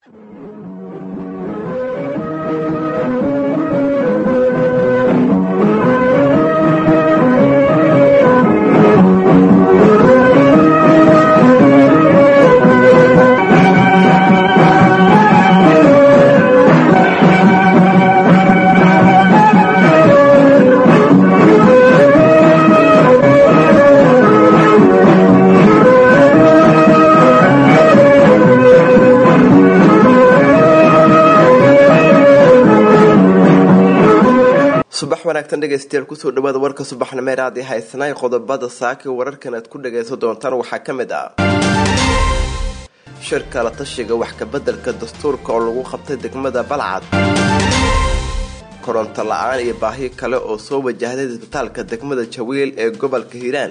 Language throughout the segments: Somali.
subax wanaagsan dhegaystayaal kusoo dhawaada warka subaxnimeer aad i haysanaay qodobada saaki wararkan aad ku dhagaysan doontaan waxaa ka mid ah shirka la tashiga wax kabeddelka dastuurka oo lagu qabtay degmada balcad koronto la-aan iyo baahi kale oo soo wajahday isbitaalka degmada jawiil ee gobolka hiiraan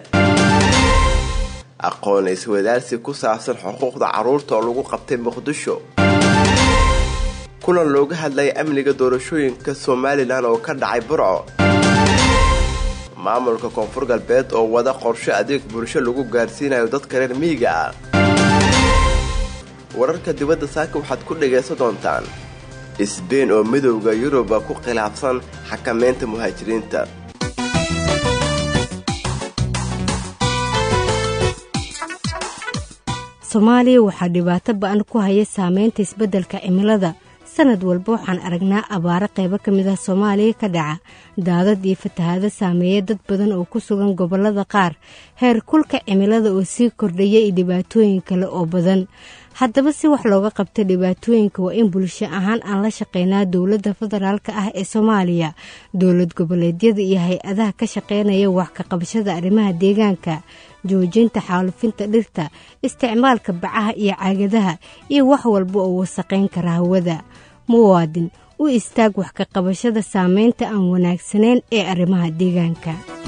aqoon iswadaarsi ku saabsan xuquuqda carruurta oo lagu qabtay muqdisho kulan looga hadlaya amniga doorashooyinka somalilan oo ka dhacay burco maamulka koonfur galbeed oo wada qorshe adeeg bulsho lagu gaarsiinayo dadka reer miyiga ah wararka dibadda saaka waxaad ku dhagaysan doontaan isbein oo midowda yuruba ku khilaafsan xakameynta muhaajiriinta soomaaliya waxaa dhibaato ba-an ku haya saameynta isbeddelka cimilada sanad walba waxaan aragnaa abaaro qaybo ka mid ah soomaaliya ka dhaca daadad iyo fatahaado saameeya dad badan oo ku sugan gobollada qaar heer kulka cimilada oo sii kordhaya iyo dhibaatooyin kale oo badan haddaba si wax looga qabta dhibaatooyinka waa in bulsho ahaan aan la shaqeynaa dowladda federaalk ah ee soomaaliya dowlad goboleedyada iyo hay-adaha ka shaqeynaya wax ka qabashada arrimaha deegaanka joojinta xaalufinta dhirta isticmaalka bacaha iyo caagadaha iyo wax walba oo wasaqayn kara hawada muwaadin u istaag wax ka qabashada saameynta aan wanaagsanayn ee arrimaha deegaanka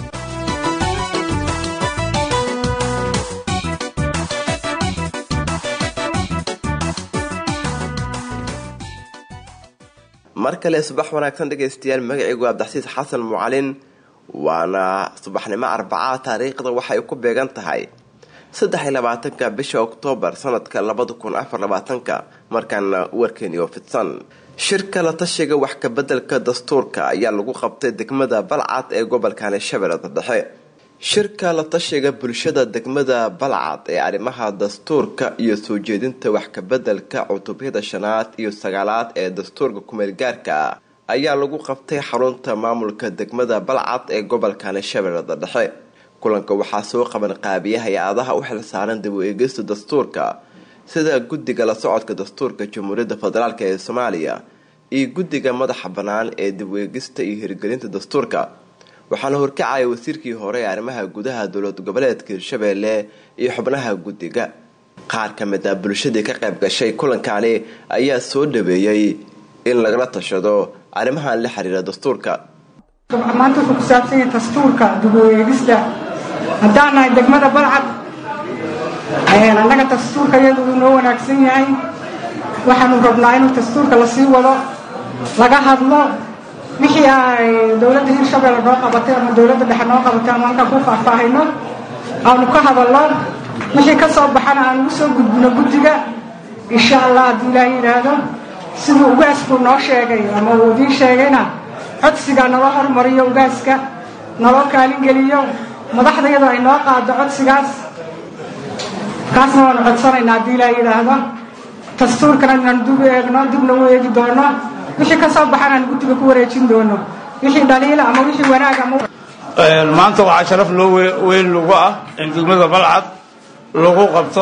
mar kale subax wanaagsan dhegaystayaal magacaygu abdaxsiis xasan mucalin waana subaxnimo arbacaa taariikhda waxay ku beegan tahay saddex iyo labaatanka bisha oktoobar sanadka labada kun afar labaatanka markaana warkeeni oo fidsan shirka la tashiga wax kabeddelka dastuurka ayaa lagu qabtay degmada balcad ee gobolkani shabeellada dhexe shirka la tashiga bulshada degmada balcad ee arrimaha dastuurka iyo soo jeedinta wax kabeddelka cutubyada shanaad iyo sagaalaad ee dastuurka kumeelgaarka ah ayaa lagu qabtay xarunta maamulka degmada balcad ee gobolkani shabeellada dhexe kulanka waxaa soo qaban qaabiya hay-adaha u xilsaaran dib u eegista dastuurka sida guddiga la socodka dastuurka jamhuuriyadda federaalk ee soomaaliya iyo guddiga madaxa bannaan ee dib u eegista iyo hirgelinta dastuurka waxaana horkacaya wasiirkii hore ee arrimaha gudaha dowlad goboleedka hirshabeelle iyo xubnaha guddiga qaar ka mid ah bulshadii ka qayb gashay kulankani ayaa soo dhaweeyey in lagala tashado arrimahan la xiriira dastuurka maanta wuxuu ku saabsan yahay dastuurka dib u eegista haddaan nahay degmada balcad annaga dastuurka iyadu uu noo wanaagsan yahay waxaanu rabnaa inuu dastuurka lasii wado laga hadlo wixii ay dowladda hirshabeelle noo qabatay ama dowladda dhexe noo qabatay ama halkaan ku faahfaahayno aanu ka hadalno wixii ka soo baxana aan ugu soo gudbino guddiga insha allah haddii ilaaha yidhaahdo siduu ugaasku noo sheegay ama uu idiin sheegayna codsiga naloo hormariyo ugaaska naloo kaalingeliyo madaxda iyadoo ay noo qaado codsigaas kaasna waanu codsanaynaa haddii ilaaha yidhaahdo dastuurkana inaan dib eegno dibna u eegi doono wixii ka soo baxan aan guddiga ku wareejin doono wixii dhaliila ama wixii wanaag ama maanta waxaa sharaf loo weyn lagu ah in degmada balcad lagu qabto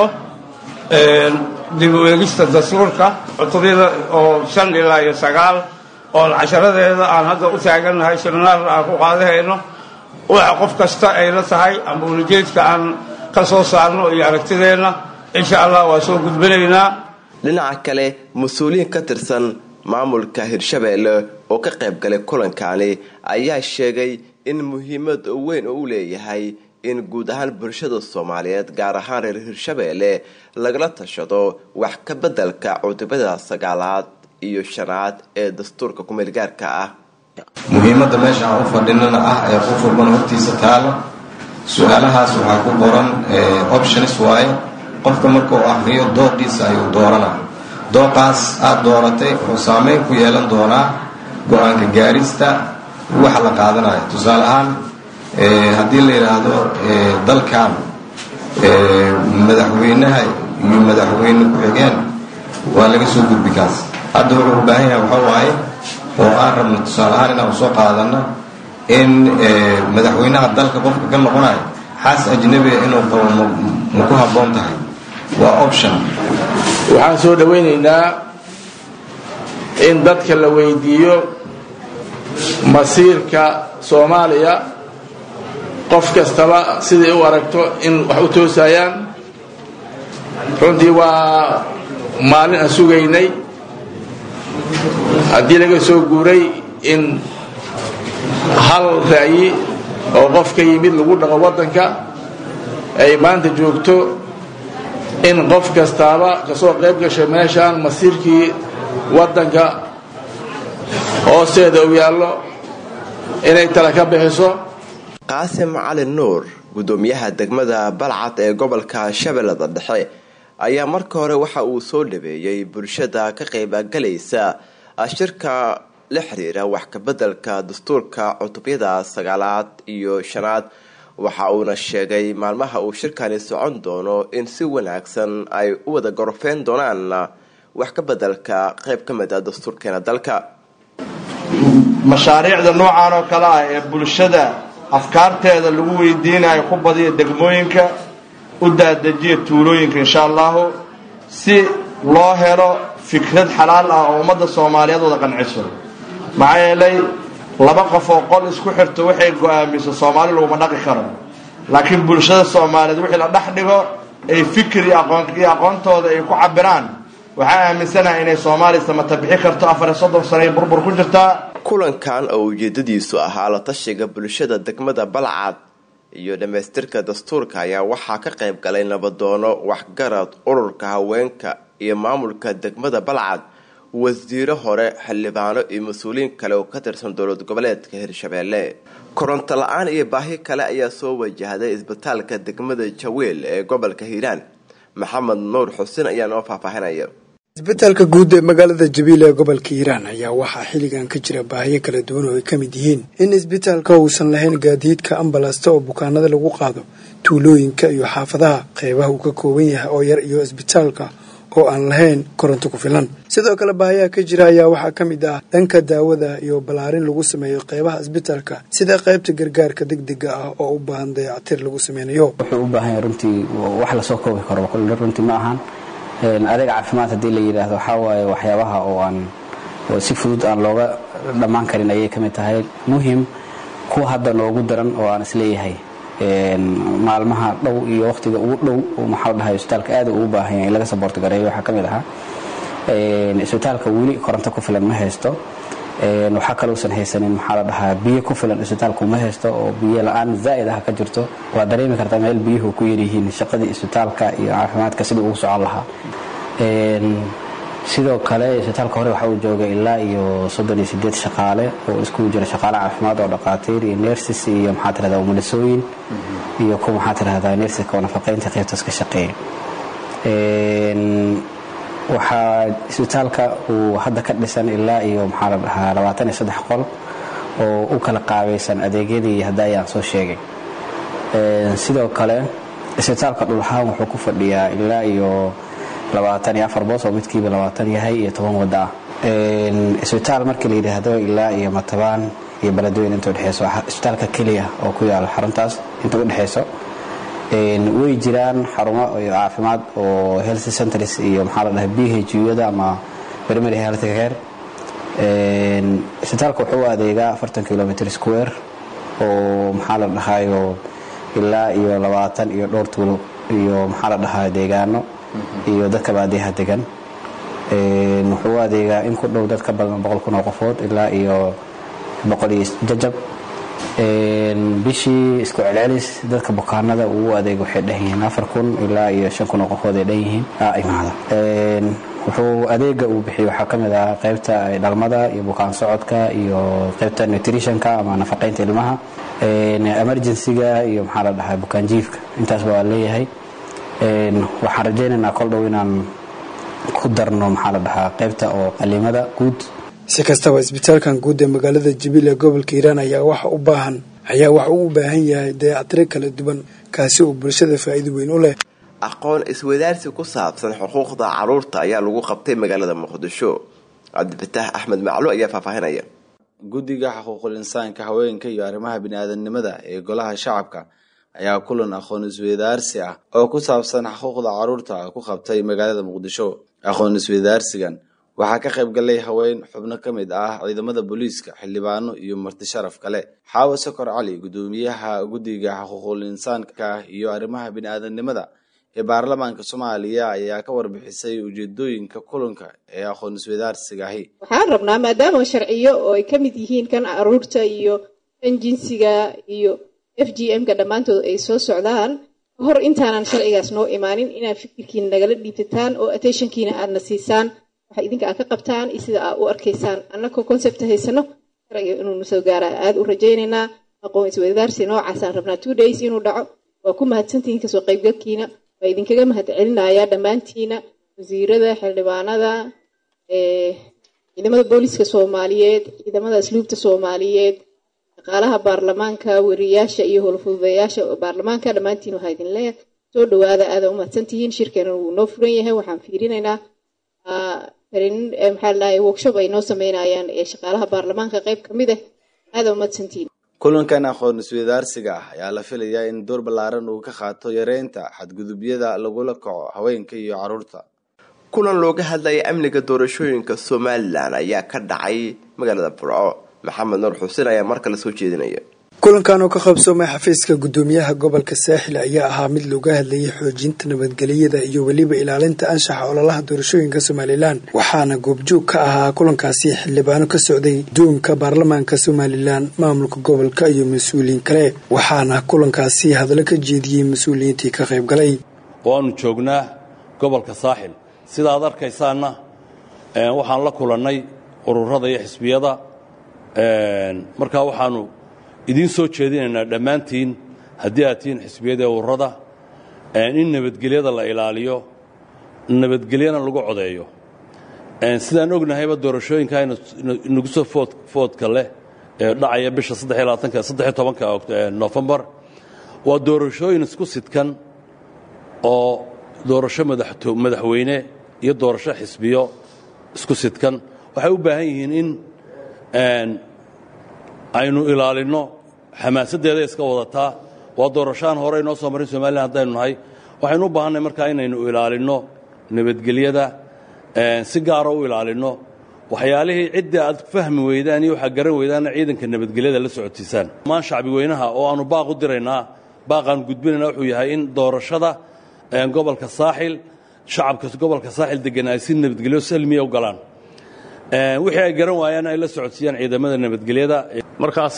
dib u eegista dastuurka cutubyada oo shan ilaa iyo sagaal oo casharadeeda aan hadda u taagannahay seminaarna aan ku qaadahayno waxa qof kasta ay la tahay ama ulajeedka aan ka soo saarno iyo aragtideenna insha allah waa soo gudbinaynaa dhinaca kale mas-uuliyiin ka tirsan maamulka hirshabeelle oo ka qayb galay kulankani ayaa sheegay in muhiimad weyn oo u leeyahay in guud ahaan bulshada soomaaliyeed gaar ahaan reer hirshabeelle lagala tashado wax ka beddelka cutubada sagaalaad iyo shanaad ee dastuurka kumeelgaarka ah muhiimadda meesha aan u fadhinana ah ee qof walbana hortiisa taalo su-aalahaas waxaa ku qoran options waaye qofka marka uu ahriyo doodiisa ayuu doorana dooqaas aada dooratay wuxuu saameyn ku yeelan doonaa go-aanka gaarista waxa la qaadanayo tusaale ahaan haddii la yidhaahdo dalkan madaxweynaha iyo madaxweyne ku-xigeen waa laga soo gudbi kaas hadda wuxuu u baahan yahay waxa waaye oo aan rabno tusaale ahaan inaan soo qaadano in madaxweynaha dalka qofka ka noqonayo xaas ajnabiga inuu qabo ma ku habboon tahay waa option waxaan soo dhowaynaynaa in dadka la weydiiyo masiirka soomaaliya qof kastaba siday u aragto in wax u toosayaan runtii waa maalin aan sugaynay haddii laga soo guuray in hal ra'yi oo qof ka yimid lagu dhaqo waddanka ay maanta joogto in qof kastaaba kasoo qayb gashay meeshaan masiirkii waddanka hoosteeda uu yaallo inay tala ka bixiso qaasim cali nuur guddoomiyaha degmada balcad ee gobolka shabeellada dhexe ayaa marka hore waxa uu soo dhaweeyey bulshada ka qaybgalaysa shirka la xiriira wax kabeddelka dastuurka cutubyada sagaalaad iyo shanaad waxa uuna sheegay maalmaha uu shirkani socon doono in si wanaagsan ay u wada gorofeyn doonaan wax ka bedelka qayb ka mid a dastuurkeena dalka mashaariicda noocan oo kale ah ee bulshada afkaarteeda lagu weydiinayo ku badiya degmooyinka u daadajiya tuulooyinka insha allahu si loo helo fikrad xalaal ah oo ummadda soomaaliyeed wada qanciso maxaa yeelay laba qof oo qol isku xirto waxay go-aamiso soomaali laguma dhaqi karo laakiin bulshada soomaaliyeed wixii la dhex dhigo ay fikir iyo aqoontooda ay ku cabiraan waxaa aaminsanaha inay soomaaliya samata bixi karto afar iyo soddon sano ay burbur ku jirtaa kulankan oo ujeedadiisu ahaa la tashiga bulshada degmada balcad iyo dhammaystirka dastuurka ayaa waxaa ka qayb galay nabadoono waxgarad ururka haweenka iyo maamulka degmada balcad wasiiro hore xildhibaano iyo mas-uuliyiin kale oo ka tirsan dowlad goboleedka hirshabeelle koronto la-aan iyo baahi kale ayaa soo wajahday isbitaalka degmada jaweel ee gobolka hiiraan maxamed nuur xuseen ayaa noo faahfaahinaya isbitaalka guud ee magaalada jabiil ee gobolka hiiraan ayaa waxaa xilligan ka jira baahiyo kala duwan oo ay ka mid yihiin in isbitaalka uusan lahayn gaadiidka ambalasta oo bukaanada lagu qaado tuulooyinka iyo xaafadaha qeybaha uu ka kooban yahay oo yar iyo isbitaalka oo aan lahayn koronto ku filan sidoo kale baahiyaha ka jira ayaa waxaa ka mid ah dhanka daawada iyo ballaarin lagu sameeyo qeybaha isbitaalka sida qeybta gargaarka degdega ah oo u baahan dayactir lagu sameynayo wuxuu u baahan yahay runtii wax lasoo koobi karo kulle runtii ma ahan adeeg caafimaad haddii la yidhaahdo waxaa waaye waxyaabaha oo aan si fudud aan looga dhammaan karin ayay ka mid tahay muhim kuwa hadda noogu daran oo aan isleeyahay maalmaha dhow iyo wakhtiga ugu dhow maxaa la dhahay isbitaalka aad ugu baahan yahay in laga saboorti gareeyo waxaa ka mid ahaa isbitaalka weli koronto ku filan ma haysto waxaa kalousan haysanin maxaa la dhahaa biyo ku filan isbitaalku ma haysto oo biyo la-aan zaa'id ah ka jirto waa dareemi kartaa meel biyuhu ku yaryihiin shaqadii isbitaalka iyo caafimaadka sidii ugu socon lahaa sidoo kale isbitaalka hore waxa uu joogay ilaa iyo soddon iyo sideed shaqaale oo isku jira shaqaale caafimaad oo dhaqaatiir iyo nersis iyo maxaa tirahdaa umulisooyin iyo kuwa maxaa tirahdaa nersiska oo nafaqaynta qaybtaas ka shaqeeya waxaa isbitaalka uu hadda ka dhisan ilaa iyo maxaa la dhahaa labaatan iyo saddex qol oo u kala qaabaysan adeegyadii hadda ayaan soo sheegay sidoo kale isbitaalka dhulahaan wuxuu ku fadhiyaa ilaa iyo labaatan iyo afar boos oo midkiiba labaatan yahay iyo toban wadda ah isbitaal markii la yidhaahdo ilaa iyo matabaan iyo beledweyne inta udhexeyso isbitaalka keliya oo ku yaalo xaruntaas inta udhexeyso way jiraan xarumo caafimaad oo health centers iyo maxaa la dhahay b h u-yada ama primary health care isbitaalka wuxuu u adeegaa afartan kilometer square oo maxaa la dhahayo ilaa iyo labaatan iyo dhowr tuulo iyo maxaa la dhahaa deegaano iyo dadka baadiyaha degan wuxuu u adeegaa in ku dhow dad ka badan boqol kun oo qofood ilaa iyo boqol iyo jajab bishii isku celcelis dadka bukaanada uu u adeego waxay dhan yihiin afar kun ilaa iyo shan kun oo qofood ay dhan yihiin imaada wuxuu adeega uu bixiyo waxaa ka mid ah qaybta dhalmada iyo bukaan socodka iyo qaybta nutritionka ama nafaqaynta ilmaha emergencyga iyo maxaa la dhahaa bukaan jiifka intaasba waa leeyahay waxaan rajaynaynaa kol dhow inaan ku darno maxaa la dhahaa qaybta oo qalimada guud si kastaba isbitaalkan guud ee magaalada jabiil ee gobolka hiiraan ayaa waxa u baahan ayaa waxa uu u baahan yahay dayactiro kala duwan kaasi oo bulshada faa'iido weyn u leh aqoon iswadaarsi ku saabsan xuquuqda caruurta ayaa lagu qabtay magaalada muqdisho cabdifataax axmed maclo ayaa faahfaahinaya guddiga xuquuqul insaanka haweenka iyo arrimaha bini-aadanimada ee golaha shacabka ayaa kulan aqoon isweydaarsi ah oo ku saabsan xuquuqda caruurta ku qabtay magaalada muqdisho aqoon isweydaarsigan waxaa ka qayb galay haween xubno ka mid ah ciidamada booliiska xildhibaano iyo marti sharaf kale xaawo sokor cali guddoomiyaha guddiga xuquuqul insaanka iyo arrimaha bini-aadanimada ee baarlamaanka soomaaliya ayaa ka warbixisay ujeedooyinka kulanka ee aqoon isweydaarsigaahi waxaan rabnaa maadaama sharciyo oo ay ka mid yihiin kan caruurta iyo kan jinsiga iyo f g m ka dhammaantood ay soo socdaan hor intaanan sharcigaas noo imaanin inaad fikirkiina nagala dhiibtataan oo attentionkiina aadna siisaan waxa idinka aad ka qabtaan iyo sida aad u arkaysaan annagoo concept haysano sharciga inuunu soo gaara aada u rajaynaynaa aqoon isweydaarsi noocaasaan rabnaa two days inuu dhaco waa ku mahadsantihiin kasoo qaybgalkiina waa idinkaga mahad celinayaa dhammaantiina wasiirada xildhibaanada ciidamada booliiska soomaaliyeed ciidamada asluubta soomaaliyeed shaqaalaha baarlamaanka wariyaasha iyo howlfududayaasha baarlamaanka dhammaantiin waxaa idin leeyahay soo dhawaada aada u mahadsantihiin shirkeena wuu noo furan yahay waxaan fiirinaynaa maxaa ladhahay workshop ay noo sameynayaan ee shaqaalaha baarlamaanka qayb ka mid ah aada u mahadsantihiin kulankan aqoon isweydaarsiga ah ayaa la filayaa in door ballaaran uu ka qaato yareynta xadgudubyada lagula kaco haweenka iyo caruurta kulan looga hadlaya amniga doorashooyinka somalilan ayaa ka dhacay magaalada burco maxamed nuur xuseen ayaa mar kale soo jeedinaya kulankan oo ka qabsoomay xafiiska guddoomiyaha gobolka saaxil ayaa ahaa mid looga hadlayay xoojinta nabadgelyada iyo weliba ilaalinta anshaxa ololaha doorashooyinka somalilan waxaana goobjoog ka ahaa kulankaasi xildhibaano ka socday duunka baarlamaanka somalilan maamulka gobolka iyo mas-uuliyiin kale waxaana kulankaasi hadallo ka jeediyey mas-uuliyiintii ka qayb galay waanu joognaa gobolka saaxil sidaad arkaysaanna waxaan la kulannay ururada iyo xisbiyada markaa waxaanu idiin soo jeedinaynaa dhammaantiin haddii aad tihiin xisbiyada ururada in nabadgelyada la ilaaliyo nabadgelyana lagu codeeyo sidaan ognahayba doorashooyinka nagu soo foodka leh ee dhacaya bisha tobanka nofembar waa doorashooyin isku sidkan oo doorasho madaxweyne iyo doorasho xisbiyo isku sidkan waxay u baahan yihiin in aynu ilaalinno xamaasaddeeda iska wadataa waa doorashaan hore inoo soo marin somalilan haddaynu nahay waxaynu u baahanay markaa inaynu ilaalinno nabadgelyada si gaara u ilaalinno waxyaalihii ciddii aad fahmi weydaan iyo waxaad garan weydaanna ciidanka nabadgelyada la socotiisaan maan shacbi weynaha oo aannu baaq u diraynaa baaqaannu gudbinayna wuxuu yahay in doorashada gobolka saaxil shacabka gobolka saaxil degan ay si nabadgelyo salmiya u galaan wixii ay garan waayaan ay la socodsiiyaan ciidamada nabadgelyada markaas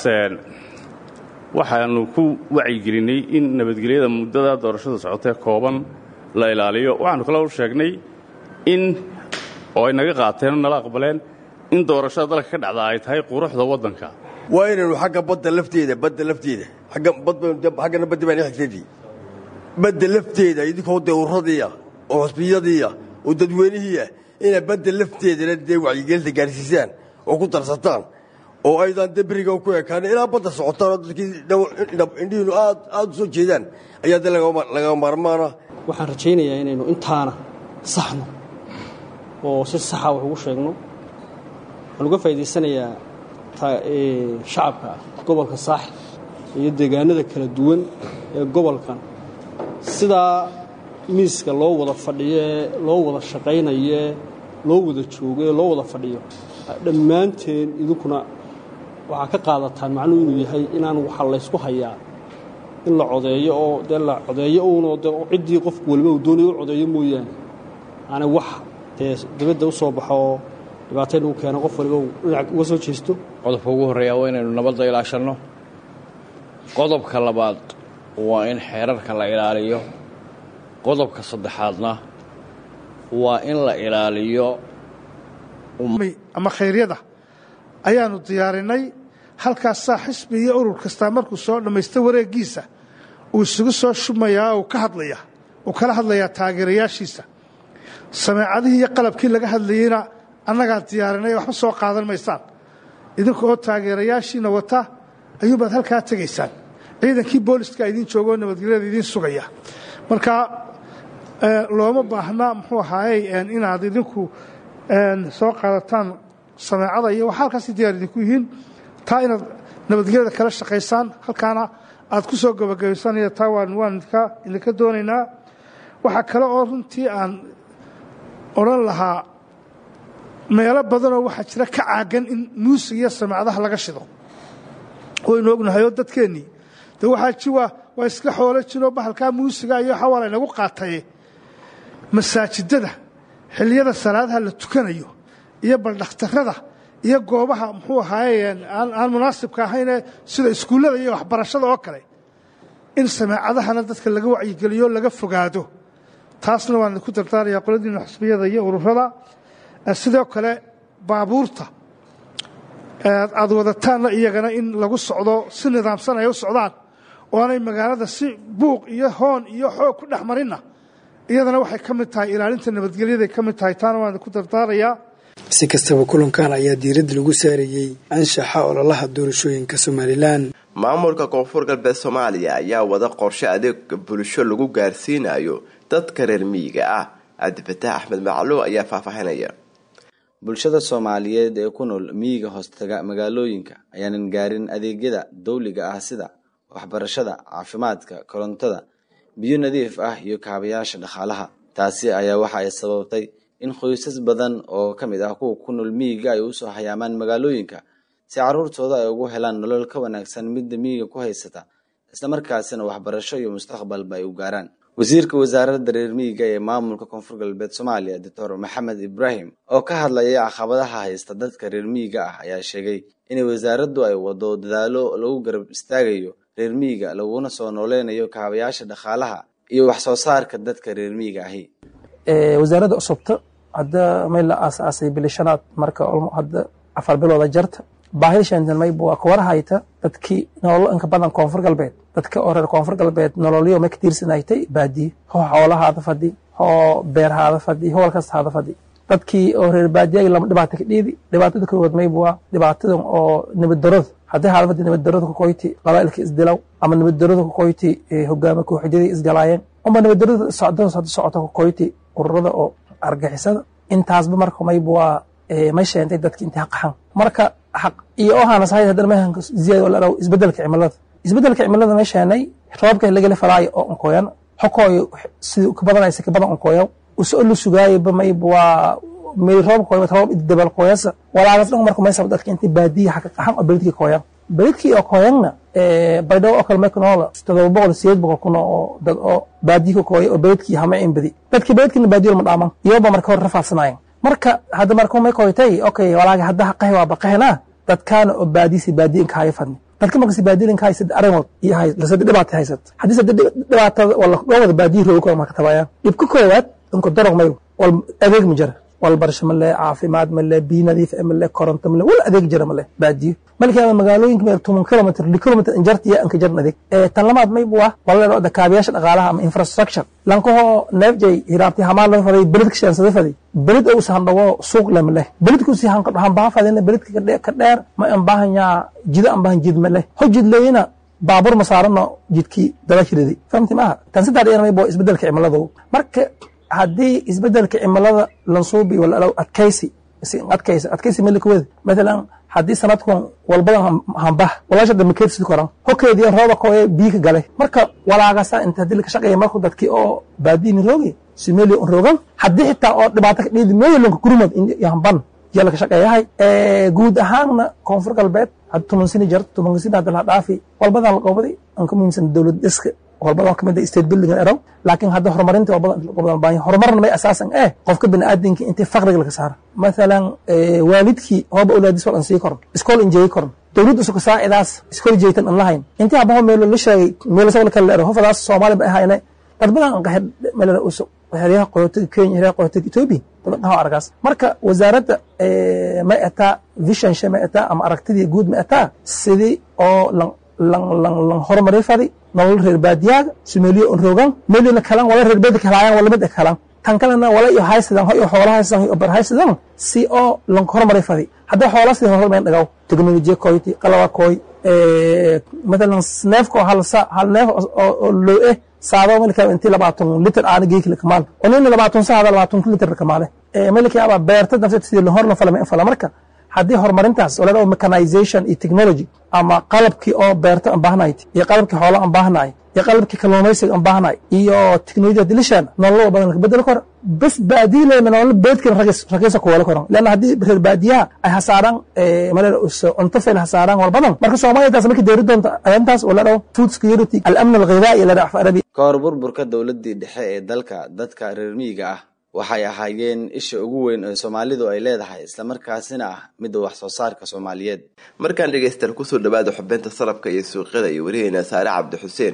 waxaanu ku wacyigelinay in nabadgelyada muddada doorashada socotee kooban la ilaaliyo waxaanu kale u sheegnay in oo ay naga qaateen oo nala aqbaleen in doorashada dalka ka dhacda ay tahay quruxda waddanka waa inaynu xagga badda lafteeda badda lafteeda xaggana baddi baan xigtadii badda lafteeda idinkoo dee urradiiah oo xusbiyadiiah oo dadweynihiiah inaad badda lafteedana dee wacyigelinta gaarsiisaan oo ku darsataan oo aydan dee beriga ku ekaan ilaa badda socotaan oo dadkii indhihiinu aad aad u soo jeedaan ayaa dee laga maarmaana waxaan rajaynayaa inaynu intaana saxno oo si saxa wax ugu sheegno waxaan uga faa'idaysanayaa shacabka gobolka saaxil iyo deegaanada kala duwan ee gobolkan sidaa miiska loo wada fadhiyoe loo wada shaqaynayoe loo wada joogo ee loo wada fadhiyo dhammaanteen idinkuna waxaa ka qaadataan macnuhu inuu yahay inaan waxa laysku hayaa in la codeeyo oo dee la codeeyo uunoo de ciddii qofku waliba uu doonaya u codeeyo mooyaane aanay wax dee dibadda u soo baxo oo dhibaata inagu keeno qof waliba uu dhinac uga soo jeesto qodobka ugu horreeya waa inaynu nabadda ilaashanno qodobka labaad waa in xeerarka la ilaaliyo qodobka saddexaadna waa in la ilaaliyo ama khayryada ayaanu diyaarinay halkaasaa xisbi iyo urur kastaa markuu soo dhammaysta wareeggiisa uu isugu soo shubmayaa uu ka hadlaya uu kala hadlayaa taageerayaashiisa sameecadihii iyo qalabkii laga hadlayeyna annagaa diyaarinay waxba soo qaadan maysaan idinka oo taageerayaashiina wata ayuunbaad halkaa tegaysaan ciidankii booliska idiin joogoo nabadgelyada idiin sugaya marka looma baahna muxuu ahaayey inaad idinku soo qaadataan sameecada iyo waxa halkaasi diyaar idinku yihiin taa inaad nabadgelyada kala shaqaysaan halkaana aad ku soo gabagabaysaan iyo taa waan waan idinka doonaynaa waxaa kale oo runtii aan odhan lahaa meelo badanoo waxaa jira ka caagan in muusig iyo sameecadaha laga shido waynu ognahayoo dadkeennii de waxaa ji waa waa iska xoolo jiroo bahalkaa muusiga iyo xawaa laynagu qaataye masaajidada xilliyada salaadaha la tukanayo iyo baldhakhtarada iyo goobaha muxuu ahaaye aan munaasibka ahaynee sida iskuullada iyo waxbarashada oo kale in sameecadahana dadka laga wacyigeliyo laga fogaado taasna waan idinku dardaaraya qoladiina xusbiyada iyo ururada sidoo kale baabuurta aad wadataanna iyagana in lagu socdo si nidaamsan ay u socdaan oo aanay magaalada si buuq iyo hoon iyo xoog ku dhex marinna iyadana waxay ka mid tahay ilaalinta nabadgelyaday ka mid tahay taana waan idinku dardaarayaa si kastaba kulankan ayaa diiradda lagu saarayey anshaxa ololaha doorashooyinka somalilan maamulka koonfur galbeed soomaaliya ayaa wada qorshe adeeg bulsho lagu gaarsiinayo dadka reer miyiga ah cabdifataax axmed macluuq ayaa faahfaahinaya bulshada soomaaliyeed ee ku nool miyiga hoostaga magaalooyinka ayaanan gaarin adeegyada dawliga ah sida waxbarashada caafimaadka korontada biyo nadiif ah iyo kaabayaasha dhaqaalaha taasi ayaa waxa ay sababtay in qoysas badan oo ka mid ah kuwa ku nool miyiga ay usoo hayaamaan magaalooyinka si caruurtooda ay ugu helaan nolol ka wanaagsan midda miyiga ku haysata islamarkaasina waxbarasho iyo mustaqbalba ay u gaaraan wasiirka wasaaradda reer miyiga ee maamulka koonfur galbeed soomaaliya doctor maxamed ibraahim oo ka hadlaya caqabadaha haysta dadka reer miyiga ah ayaa sheegay inay wasaaraddu ay wado dadaalo lagu garab istaagayo reer miyiga laguna soo nooleynayo kaabayaasha dhaqaalaha iyo wax soo saarka dadka reer miyiga ahi wasaaradda cusubta hadda may la aasaasay bilishanaad marka hadda afar bilooda jarta baahida shantan mayba waa kuwara hayta dadkii nololo inka badan koonfur galbeed dadka oo reer koonfur galbeed nololyo may ka tiirsanaytay baadiye hoo xoolahaada fadhi hoo beerhaada fadhi hoo walkastahaada fadhi dadkii oo reer baadiyaga lama dhibaata ka dhiidi dhibaatada kowaad mayba waa dhibaatadan oo nabaddarada haddii haada fadhi nabaddarada kukoyti qabaa'ilka isdilaw ama nabaddarada kukoyti hogaama kooxyadii isgalaayeen amba nabaddarada socdada socda socota kukoyti ururada oo argixisada intaasba marka mayba waa may sheentay dadki intay qaxan marka iyo ohanas hay haddana mahanka ziyaad wala dhaw isbedelka cimilada isbedelka cimilada may sheenay roobka lagala falaayo oo onkoyan xokooyo sidii ka badanaysa ka badan onkoyo usoo la sugaayaba mayba waa may roob koyo roob dabal koyasa walaagas dhan marka may sabab dadka intay baadiya xaka qaxan oo beledkii koyan beledkii oo koyanna baydhabo oo kale may ku noola todoba boqol sideed boqol kun oo dad oo baadiya ka kooya oo beledkii hama in badi dadkii beledkiina baadiyo lama dhaaman iyoba marka hore rafaadsanaayeen marka hadda marka may koytay okay walaaga hadda haqahi waa baqahena dadkaana oo baadiyisi baadiya inka haya fadni dadka markasi baadiya inka haysa arrimood iyo hay lasada dhibaata haysat haddii sada dhibaatada wala goobada baadiya rooga kora marka tabayaan dhibka koowaad inka darog mayl wal adeeg ma jira wal barasho male caafimaad male biyo nadiif male koronto male wal adeeg jira male baadiyo malkaa magaalooyinka meer toban kilomitr li kilomitr injart iyo anka jarn adeeg tan lamaad maybu ah wala da kaabiyaasha dhaqaalaha ama infrastructure lankahoo neefjay hiraabti hamaan laga faday beledka shaansada faday beled ou sahan dhawo suuq leh maleh beledku si han han baha fadina beledka ka dheer ma an bahanyaa jida an bahan jid maleh ho jid leeyina baabur ma saarano jidkii dabashiridi fahamti maaha tan saddex dheer maybo isbedelka cimiladu marka haddii isbedelka cimilada lansuubi wala adkaysi adkaysi adkaysi melikaweda matalan haddii sanadkan walbadan hambah walaasha dambe keedsid koran hokeedii rooba koye biyi ka gale marka walaagasa inta hadii laka shaqeeya marku dadkii oo baadiyini roogi simelia un roogan haddii xitaa oo dhibaato ka dhiidi meelanka gurmad hamban yaa laka shaqeeyahay guud ahaanna koonfur galbeed hadda toban sini jarto tobanka sini hadda laha dhaafi walbadan laqoobadi an ka muhiimsan dowlad dhiska walbadan kamid state building eraw laakiin hadda horumarinta walbadan baahan horumarna may asaasan eh qofka biniaadinka intii faqriga laga saara mathalan waalidkii hooba awlaadis wal an sii koron iskool injeeyi koron dowladda usuka saacidaas iskool jeeytan an lahayn intii habaho meelo la sheegay meelo sabal kale ero hofadaas soomaali ba ahayne dad badan an qaxir meelo usug xeryaha qaxootiga kenya xeryaha qaxootiga ethiopia dad dhaho aragaas marka wasaaradda may ataa visionsha may ataa ama aragtidii guud may ataa sidii oo lan lan lan lan horumari fadi nolol reer baadiyaaga sumeeliyo on rogan meelina kalan wala reer beedka helaayaan wala mid kalan tan kalena wala iyo haysadan hoy xoola haysadan iyo bar haysadan si oo lanka hormaray fadi hadday xoola sidii hormarin dhagaw teknolojiya koyti qalaba koy matalan neefka oo hal sa hal neef oo loo eh saado malika intii labaatan litir aana geekila kamaal onina labaatan saada labaatan litir kamaale malika aba beerta nafsad sidii lahor la falama fala marka haddii horumarintaas oo ladhaho mechanization iyo technology ama qalabkii oo beerta aan baahnayd iyo qalabkii xoola aan baahnaay iyo qalabkii kalluumaysiga aan baahnaay iyo teknolojiyada dilishan nololo badan laga bedeli karo bas baadiyileyna nololo beedkina ragiisa kuwala karo leanna haddii reer baadiyaha ay hasaaraan malala cunto fail hasaaraan wal badan marka soomaaliya taas markii deeri doonta arrintaas oo ladhaho food security alamn alghidaa'i ladhaho af arabi ka hor burburka dowladdii dhexe ee dalka dadka reer miyiga ah waxay ahaayeen isha ugu weyn ee soomaalidu ay leedahay islamarkaasina ah midda wax soo saarka soomaaliyeed markaan dhegaystaal kusoo dhawaada xubinta salabka iyo suuqyada iyo wariheena saare cabdi xuseen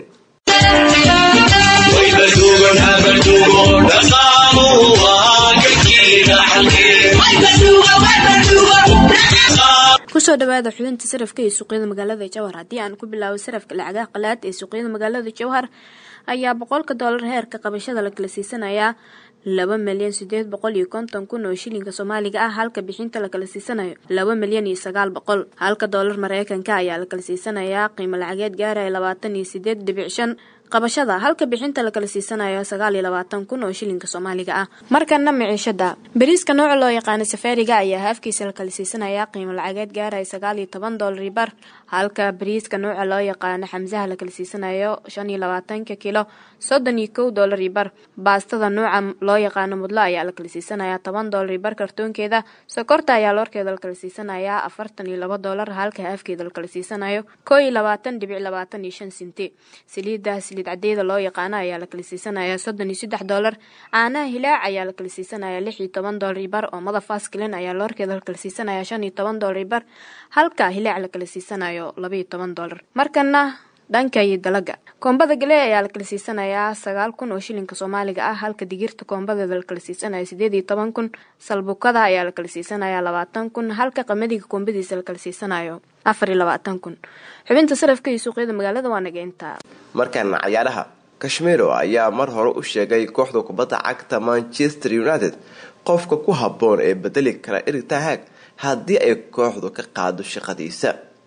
kusoo dhawaada xubinta sarafka iyo suuqyada magaalada jowhar haddii aan ku bilaabo sarafka lacagaha qalaad ee suuqyada magaalada jowhar ayaa boqolka doolar heerka qabashada la kala siisanayaa laba milyan sideed boqol iyo konton kun oo shilinka soomaaliga ah halka bixinta la kala siisanayo laba milyan iyo sagaal boqol halka doolar mareykanka ayaa la kala siisanayaa qiimo lacageed gaaraya labaatan iyo sideed dhibic shan qabashada halka bixinta la kala siisanayo sagaal iyo labaatan kun oo shilinka soomaaliga ah markana miciishada bariiska nooca loo yaqaano safaariga ayaa haafkiisa la kala siisanayaa qiimo lacageed gaaraya sagaal iyo toban doolar bar halka bariiska nooca loo yaqaano xamsaha la kala siisanayo shan iyo labaatanka kilo soddon iyo kow doolar bar baastada nooca loo yaqaano mudlo ayaa la kala siisanayaa toban doolar bar kartoonkeeda sokorta ayaa loorkeeda la kala siisanayaa afartan iyo laba doolar halka haafkeeda la kala siisanayo koo iyo labaatan dhibic labaatan iyo shan sinti saliida saliid cadeeda loo yaqaano ayaa la kala siisanayaa soddon iyo saddex doolar caanaha hilaac ayaa la kala siisanayaa lix iyo toban doolar bar oo mada faskilin ayaa loorkeeda la kala siisanayaa shan iyo toban doolar bar halka hilaac la kala siisanayo laba iyo toban doolar markana dhanka iyo dalaga koombada galee ayaa la kala siisanayaa sagaal kun oo shilinka soomaaliga ah halka digirta koombadeeda la kala siisanayo sideed iyo toban kun salbukada ayaa la kala siisanayaa labaatan kun halka qamadiga koombadiisa la kala siisanayo afar iyo labaatan kun xubinta sarafka iyo suuqyada magaalada waa nageynta markaana cayaaraha kashmiro ayaa mar hore u sheegay kooxda kubadda cagta manchester united qofka ku habboon ee bedeli kara eritahaag haddii ay kooxdu ka qaado shaqadiisa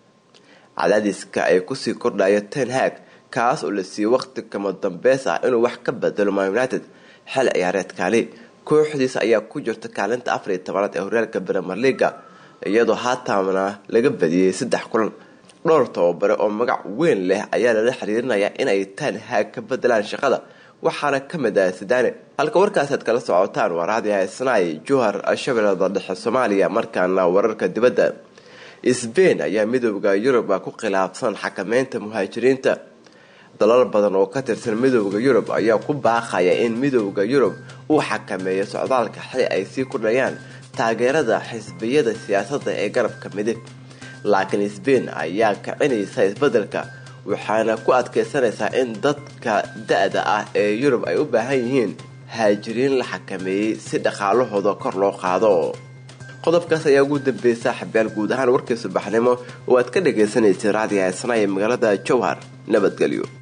cadaadiska ay kusii kordhayo ten hag kaas oo la siiyey waqti kama dambeys ah inuu wax ka bedelo man united xil ciyaareedkaani kooxdiisa ayaa ku jirta kaalinta afar iyo tobanaad ee horyaalka bremer leaga iyadoo haataana laga badiyey saddex kulan dhowr tababare oo magac weyn leh ayaa lala xiriirinayaa inay ten hag ka bedelaan shaqada waxaana ka mid ah sidaane halka warkaasaad kala socotaan waa raadi haysanaay johar shabeellada dhexe soomaaliya markaana wararka dibadda sbain ayaa midooda yurub ku khilaafsan xakameynta muhaajiriinta dalal badan oo ka tirsan midooda yurub ayaa ku baaqaya in midooda yurub uu xakameeyo socdaalka xili ay sii kordhayaan taageerada xisbiyada siyaasadda ee garabka midib laakiin sbain ayaa kicinaysa isbedelka waxaana ku adkeysanaysaa in dadka da-da ah ee yurub ay u baahan yihiin haajiriin la xakameeyey si dhaqaalahooda kor loo qaado qodobkaas ayaa ugu dambeeyay saaxiibyaal guud ahaan warkii subaxnimo oo aad ka dhagaysanaysay raadiga heesana ee magaalada jowhar nabadgelyo